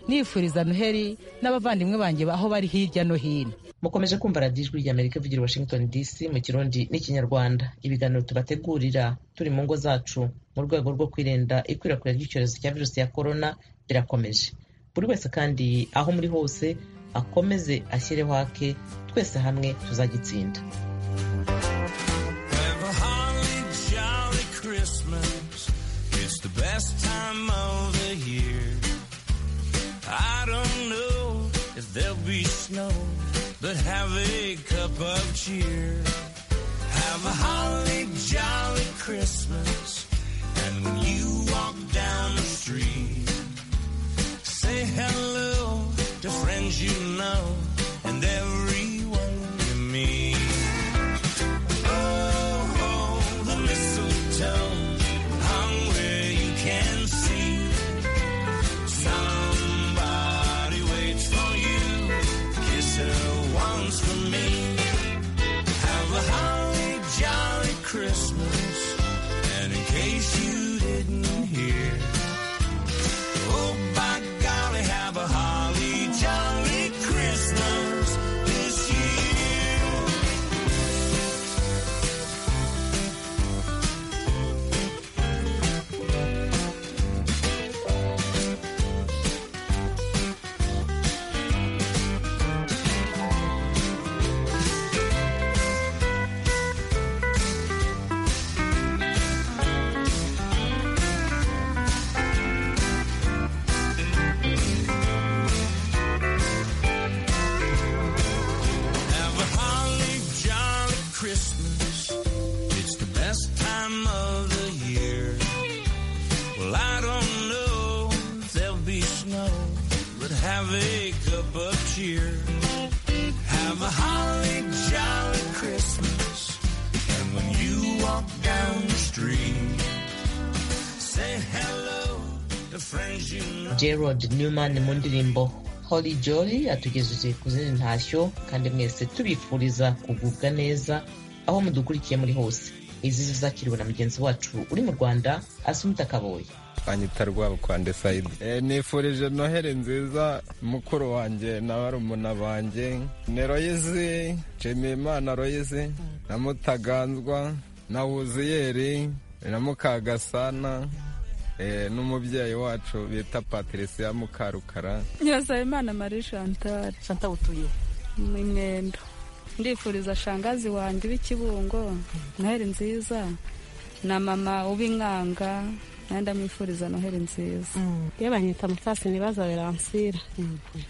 nifuriza noheli n'abavandimwe banjye aho bari hirya no hino mukomeje kumva radiyo ijwi ry'amerika ivugira i washington dc mu kirundi n'ikinyarwanda ibiganiro tubategurira turi mu ngo zacu mu rwego rwo kwirinda ikwirakwira ry'icyorezo cya virusi ya korona birakomeje buri wese kandi aho muri hose akomeze ashyireho ake twese hamwe tuzagitsinda Have a holly jolly Christmas. It's the best time of the year. I don't know if there'll be snow, but have a cup of cheer. Have a holly jolly Christmas. And when you walk down the street, say hello to friends you know and everyone you meet. have a cup of cheer. Have a holly jolly Christmas. And when you walk down the street, say hello to friends you know. gerard newman mu ndirimbo holy jolly atugejeje ku zindi ntashyo kandi mwese tubifuriza kugubwa neza aho mudukurikiye muri hose izi zizakiriwe na mugenzi wacu uri mu rwanda asumuta kaboye anyita rwabo kwa ndesayidi nifurije noheli nziza mukuru wanjye na barumuna banjye ni royizi nshimiyimana royizi na mutaganzwa na wuziyeri na mukagasana eh, n'umubyeyi wacu bita patirisiya mukarukara nyirasaba imana marie chantal chantal utuye mu mwendo ndifuriza shangazi wanjye w'ikibungo noheli nziza na mama ubinkanga nawe ndamwifuriza noheli nziza iyo banyita mutasi ntibaza beransira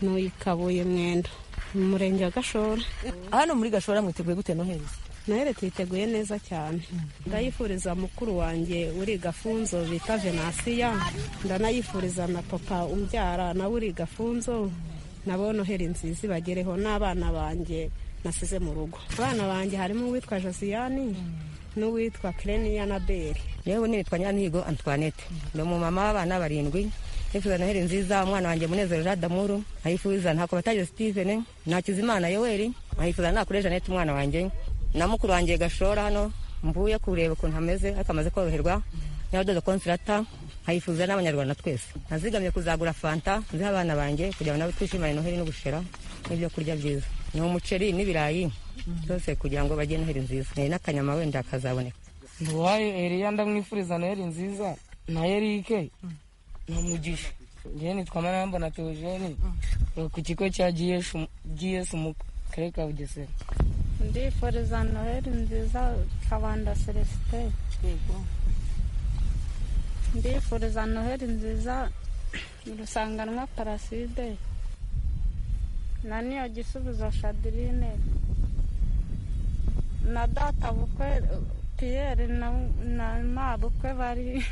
n'uyu kabuye mwendo mu murenge wa gashora hano muri gashora mwiteguye gute noheli noheli tuyiteguye neza cyane ndayifuriza mukuru wanjye uri gafunzo bita venasiya ndanayifuriza na papa umbyara nawe uri gafunzo nabo noheli nziza ibagereho n'abana banjye nasize mu rugo abana banjye harimo uwitwa josiyani n'uwitwa kireniya na beri yewe nitwa nyiranihigo antwanete ni umumama w'abana barindwi nifuza noheli nziza umwana wanjye munezero jean damuru nkayifuza ntakobatagire stivene nakizimana yoweri nkayifuza nakure jeanette umwana wanjye na mukuru wanjye gashora hano mvuye kureba ukuntu hameze ariko amaze koroherwa n'abadodo konsirata nkayifuza n'abanyarwanda twese nazigamye kuzagura fanta nziha abana banjye kugira ngo nabo twishimane noheli n'ubushera n'ibyo kurya byiza ni umuceri n'ibirayi byose kugira ngo bajye noheli nziza ni n'akanyama wenda kazaboneka ntiwaye eriya ndamwifuriza noheli nziza na erike na mugisha njyewe nitwa maramba na teogene ku kigo cya gs mu karere ka bugesera ndifuriza noheli nziza kabanda celestin ndifuriza noheli nziza rusanganwa paraside na niyo gisubizo shadirine na data bukwe piyeri na, na ma bukwe bari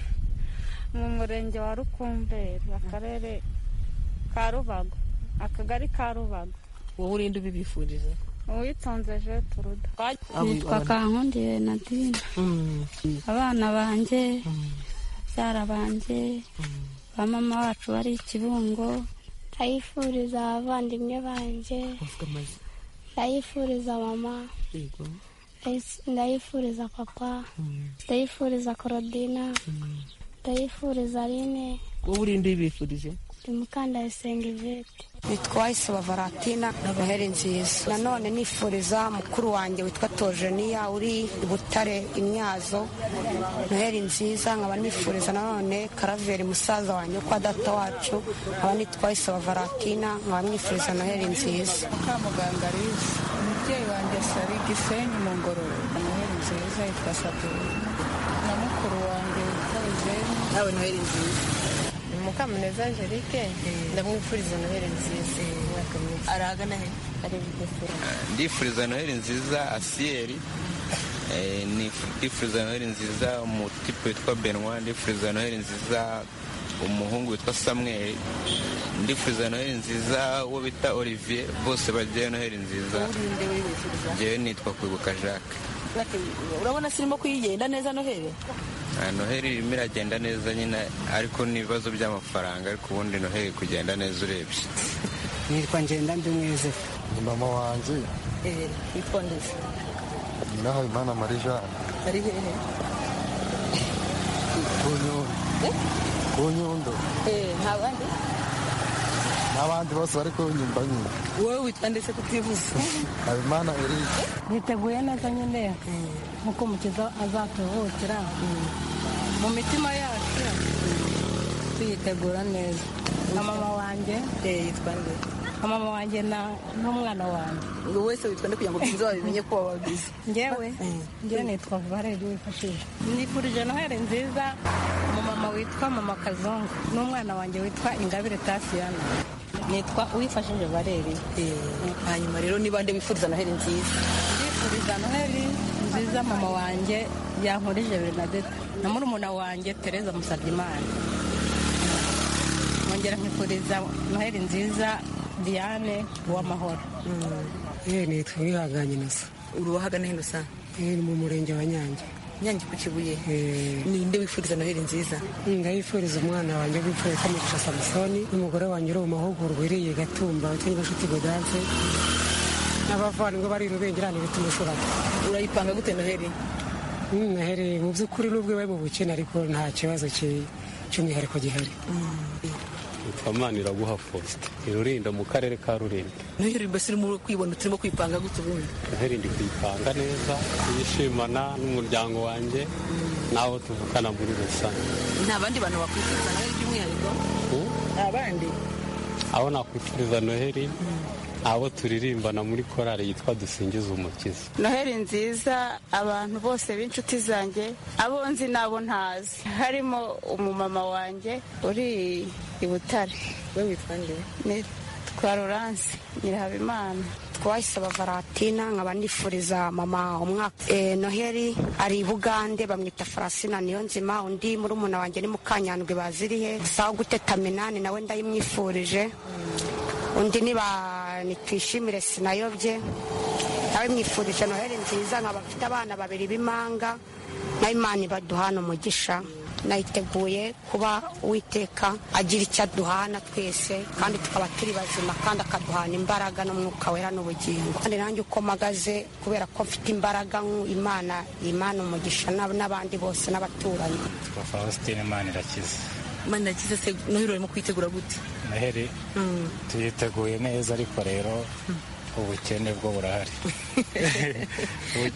mu murenge wa rukumberi akarere ka rubago akagari ka rubago wowe urinde ubibifuriza uwitonze jeturuda Nitwa kankundiye nadine abana banjye byara banjye ba mama wacu bari ikibungo ndayifuriza abavandimwe banjye ndayifuriza mama Ndayis- ndayifuriza papa ndayifuriza korodina ndayifuriza rine wowe urinde ubifurije ndi mukandayisenga ivete witwa isiba valentina na noheli nziza nanone nifuriza mukuru wanjye witwa tojeniya uri i butare imyazo noheli nziza nkaba nifuriza nanone karaveri musaza wanjye kwa data wacu nkaba nitwa isiba valentina nkaba mwifuriza noheli nziza kamuganga rizi umubyeyi wanjye sari gisenyi mu ngororero noheli nziza yitwa saturine na mukuru wanjye witwa ruzeni nawe noheli nziza mukamuneza angelike ndamwifuriza noheli nziza umwaka mwiza arahagana he ari bugesera ndifuriza noheli nziza asiyeri Eh, nifu- ndifuriza noheli nziza umutipe witwa benwa ndifuriza noheli nziza umuhungu witwa samweli ndifuriza noheli nziza uwo bita olivier bose bagira noheli nziza urinde wibifuriza ngewe nitwa kwibuka jacques urabona sirimo kuyigenda neza noheli Ah, noheli irimo iragenda neza nyine ariko ni ibibazo by'amafaranga ariko ubundi noheli kugenda neza urebye nitwa ngenda ndi mwizefu ni mama wanjye witwa ndetse ni nahabimana marie jeanne ari hehe ku nyundo ku nyundo nta bandi n'abandi bose bari kunyumva nyine wowe witwa ndetse kutibuza habimana eric niteguye neza nyine nk'uko umukiza azaturuhukira mu mitima yacu tuyitegura neza na mama wanjye yitwa nde na mama wanjye na n'umwana wanjye buri wese witwa ndi kugira ngo bagenzi bawe bimenye ko wababizi ngewe ngewe nitwa vareri wifashije nifurije noheli nziza umumama witwa mama kazungu n'umwana wanjye witwa ingabire tasiyana nitwa uwifashije vareri hanyuma rero niba nde wifuriza noheli nziza ndifuriza noheli nziza mama wanjye yankurije bernadette na murumuna wanjye tereza musabyimana mu nkongera nkifuriza noheli nziza diane uwamahoro Noheli nitwa Uwihanganye Innocent. Uri uwahagana hino saa? Noheli mu murenge wa Nyange. Nyange ku Kibuye? Ninde wifuriza Noheli nziza? Ndayifuriza umwana wanjye w'imfura witwa Mugisha Samusoni n'umugore wanjye uri mu mahugurwa iriye Gatumba witwa Nyirashuti Gaudence n'abavandimwe bari i Rubengerane bituma ushobora. Urayipanga gute Noheli? Noheli mu by'ukuri n'ubwo ibaye mu bukene ariko nta kibazo ki- cy'umwihariko gihari. yitwa Maniraguha Faustin irurinda mu karere ka Rurinda Noheli mbese urimo kwibona turimo kwipanga gute ubundi? noheli ndi kuyipanga neza yishimana n'umuryango wanjye n'abo tuvukana muri rusange nta bandi bantu bakwifuza nawe by'umwihariko nta bandi abo nakwifuriza noheli abo turirimbana muri korali yitwa dusingiza umukiza noheli nziza abantu bose b'inshuti zanjye abo nzi n'abo ntazi harimo umumama wanjye uri i butare we witwa nde nitwa loranse nyirahabimana twayisaba varatina nkaba nifuriza mama umwaka eh, noheli ari i bugande bamwita farasina niyo nzima undi muri umuna wanjye ni mukanyandwi bazirihe sawa guteta minani nawe ndayimwifurije undi niba nitwishimire sinayobye nawe mwifurije noheli nziza nkaba mfite abana babiri b'imanga nawe imana ibaduhana umugisha nayiteguye kuba uwiteka agira icyo aduhana twese kandi tukaba turi bazima kandi akaduhana imbaraga n'umwuka wera n'ubugingo kandi nanjye uko mpagaze kubera ko mfite imbaraga nk'u- imana imana umugisha n'ab- n'abandi bose n'abaturanyi twa faustin manirakiza mana yagize se noheli urimo kwitegura gute noheli tuyiteguye neza ariko rero ubukene bwo burahari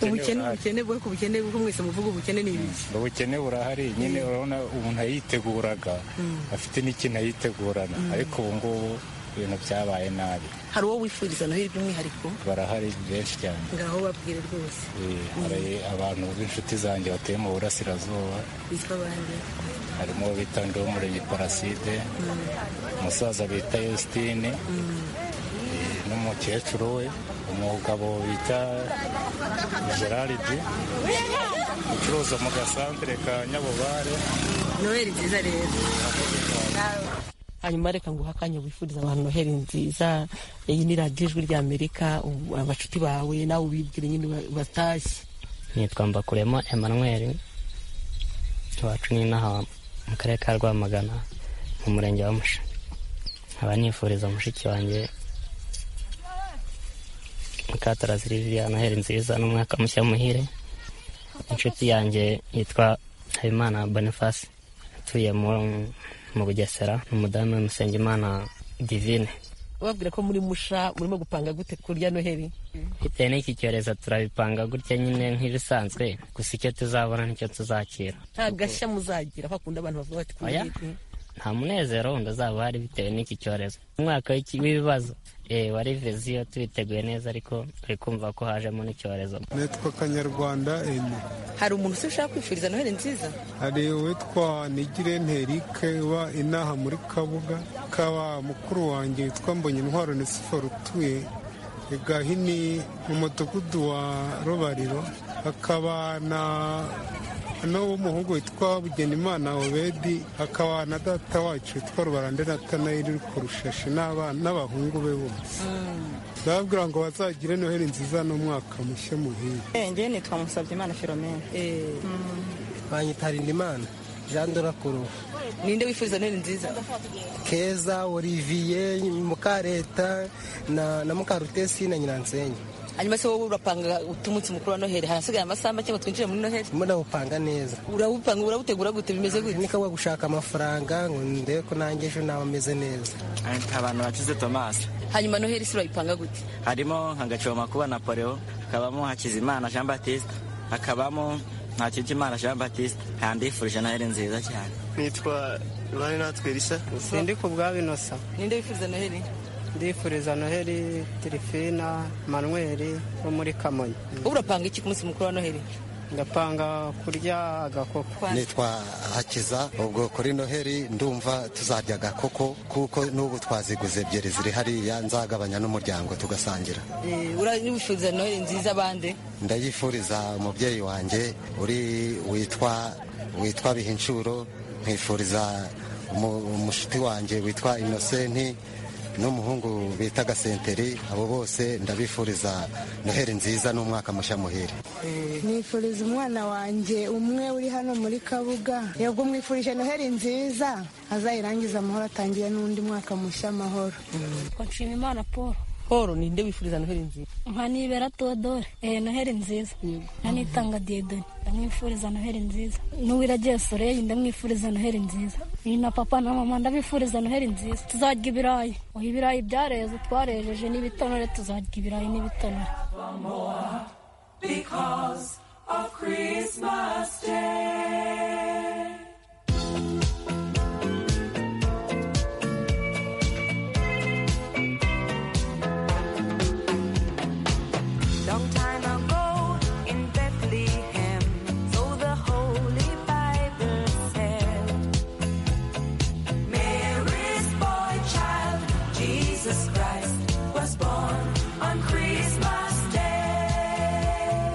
ubukene ubukene bwo ku bukene kuko mwese muvuga ubukene ni ibiki ubukene burahari nyine urabona umuntu ayiteguraga afite n'ikintu ayitegurana ariko ubu ngubu ibintu byabaye nabi hari uwo wifuriza noheli by'umwihariko barahari benshi cyane ngaho babwire rwose Eh, hari abantu b'inshuti zanjye batuye mu burasirazuba bitwa bande harimo uwo bita ndi w'umurenge paraside umusaza bita yositine n'umukecuru we umugabo bita geraridi ucuruza mu gasantere ka nyabubare noheli nziza rero nawe hanyuma reka nguha akanya wifuriza abantu noheli nziza iyi ni radiyo ijwi rya amerika ubu abacuti bawe nawe ubibwire nyine ba- batashye nitwa mbakuremo emmanuel iwacu ni inaha mu karere ka rwamagana mu murenge wa musha nkaba nifuriza mushiki wanjye mukatara ziriviya noheli nziza n'umwaka mushya muhire inshuti yanjye yitwa habimana boniface atuye mu- mu bugesera umudamu musengimana divine ubabwira ko muri musha murimo gupanga gute kurya noheli bitewe n'iki cyorezo turabipanga gutya nyine nk'ibisanzwe gusa icyo tuzabona nicyo tuzakira nta gashya muzagira ko akunda abantu bavuga bati Oya. kurya nta munezero wundi uzaba uhari bitewe n'iki cyorezo umwaka w'iki- w'ibibazo eh, wari viziyo tubiteguye neza ariko turi kumva ko hajemo n'icyorezo nitwa kanyarwanda ene hari umuntu se ushaka kwifuriza noheli nziza hari uwitwa nigirente erike uba inaha muri kabuga kaba mukuru wanjye witwa mbonye intwaro nesifor utuye i gahini mu mudugudu wa rubariro hakaba na n'uw'umuhungu witwa bugenimana obedi hakaba na data wacu witwa rubarande natanayeli uri ku rushashi n'aba- n'abahungu be bose ndababwira ngo bazagire noheli nziza n'umwaka mushya muhire njye nitwa musabyimana filomena banyita Imana jean dorakuru ninde wifuza noheli nziza keza olivier mukareta na, na mukarutesi na nyiransenyi hanyuma se wowe urapanga utumunsi mukuru wa noheli harasigaye amasaha make ngo twinjire muri noheli murawupanga neza urawupanga urawutegura gute bimeze gute nikabwa gushaka amafaranga ngo ndebe ko nanjye ejo nawe ameze neza abantu bakize tomasi hanyuma noheli se urayipanga gute harimo nka gacoma kuba napoleo hakabamo hakizimana jean batiste hakabamo ntakijimana jean batiste handifurije noheli nziza cyane nitwa ruhare natwe risa sindi ku bwa binosa ninde wifuza noheli ndifuriza noheli tirifina manweri wo muri kamonyi wowe urapanga iki ku munsi mukuru wa noheli ndapanga kurya agakoko nitwa hakiza ubwo kuri noheli ndumva tuzarya agakoko kuko n'ubu twaziguze ebyiri ziri hariya nzagabanya n'umuryango tugasangira urayifuza noheli nziza bande ndayifuriza umubyeyi wanjye uri witwa witwa bihinshuro nkifuriza umushuti wanjye witwa inosenti n'umuhungu bita gasenteri abo bose ndabifuriza noheri nziza n'umwaka mushya muhire nifuriza umwana wanjye umwe uri hano muri kabuga yego mwifurije noheri nziza azayirangiza amahoro atangire n'undi mwaka mushya amahoro nshima imana paul Paul ninde wifuriza noheri nziza nkanibera teodore eh noheri nziza nkanitanga diedoni ndamwifuriza noheri nziza n'uwiragiye soreyi ndamwifuriza noheri nziza ni na papa na mama ndabifuriza noheri nziza tuzarya ibirayi oya ibirayi byareze twarejeje n'ibitonore tuzarya ibirayi n'ibitonore because of Christmas Day. Long time ago in Bethlehem, so the Holy Bible said, Mary's boy child, Jesus Christ, was born on Christmas Day.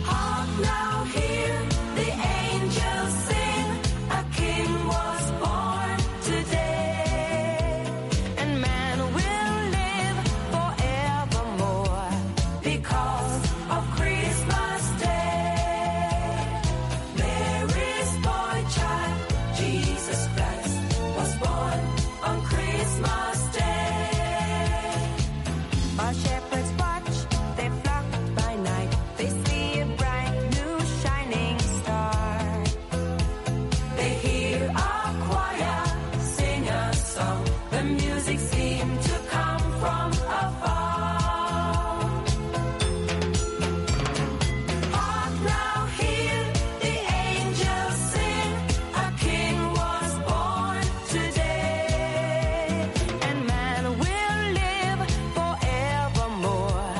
Hark now, hear the angels sing, a king was born today. And man will live forevermore because of Christmas Day. Mary's boy child, Jesus Christ, was born on Christmas Day. While shepherds watch their flock by night, they see a bright new shining star. They hear a choir sing a song. The music seemed to come from afar. Hark now, hear the angels sing. A king was born today, and man will live forevermore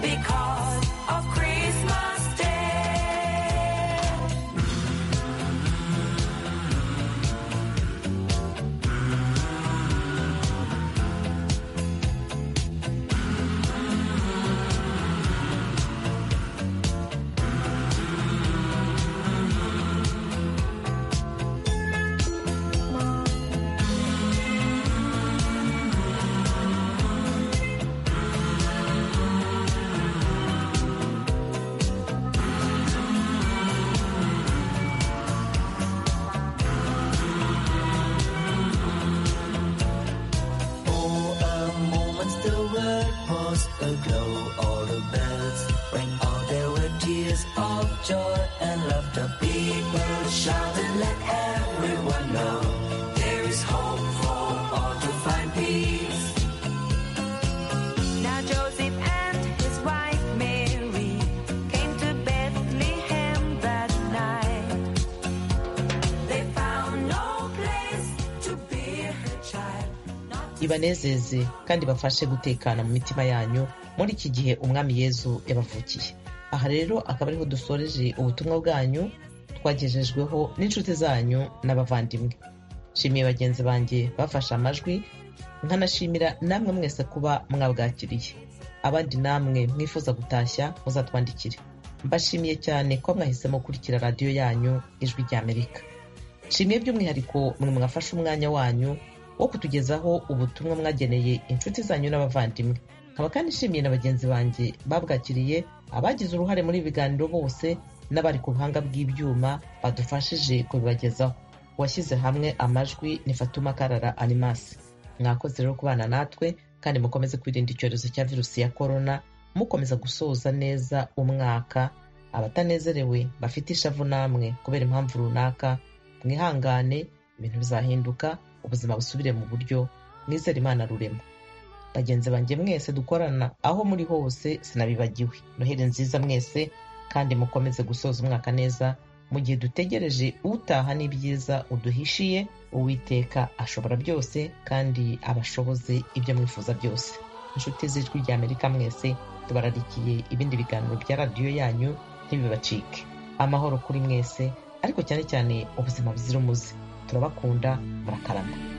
because of Christmas Day. For a moment the world was aglow. All the bells rang out. There were tears of joy and laughter. People shouted, let everyone know there is hope for all to find peace. Now Joseph and his wife Mary came to Bethlehem that night. They found no place to bear her child. ibanezeze kandi bafashe gutekana mu mitima yanyu muri iki gihe umwami yezu yabavukiye aha rero akaba ariho dusoreje ubutumwa bwanyu twagejejweho n'inshuti zanyu n'abavandimwe nshimiye bagenzi banjye bafashe amajwi nkanashimira namwe mwese kuba mwabwakiriye abandi namwe mwifuza gutashya muzatwandikire mbashimiye cyane ko mwahisemo gukurikira radiyo yanyu ijwi ry'amerika nshimiye by'umwihariko mwe mwafashe umwanya wanyu wo kutugezaho ubutumwa mwageneye inshuti zanyu n'abavandimwe nkaba kandi nshimiye na bagenzi banjye babwakiriye abagize uruhare muri ibi biganiro bose n'abari ku buhanga bw'ibyuma badufashije kubibagezaho uwashyize hamwe amajwi ni fatuma karara animasi mwakoze rero kubana natwe kandi mukomeze kwirinda icyorezo cya virusi ya korona mukomeza gusoza neza umwaka abatanezerewe bafite ishavu namwe kubera impamvu runaka mwihangane ibintu bizahinduka ubuzima busubire mu buryo mwizere imana rurema bagenzi banjye mwese dukorana aho muri hose sinabibagiwe noheli nziza mwese kandi mukomeze gusoza umwaka neza mu gihe dutegereje utaha n'ibyiza uduhishiye uwiteka ashobora byose kandi abashoboze ibyo mwifuza byose inshuti z'ijwi rya amerika mwese tubararikiye ibindi biganiro bya radiyo yanyu ntibibacike amahoro kuri mwese ariko cyane cyane ubuzima buzira umuze turabakunda murakarama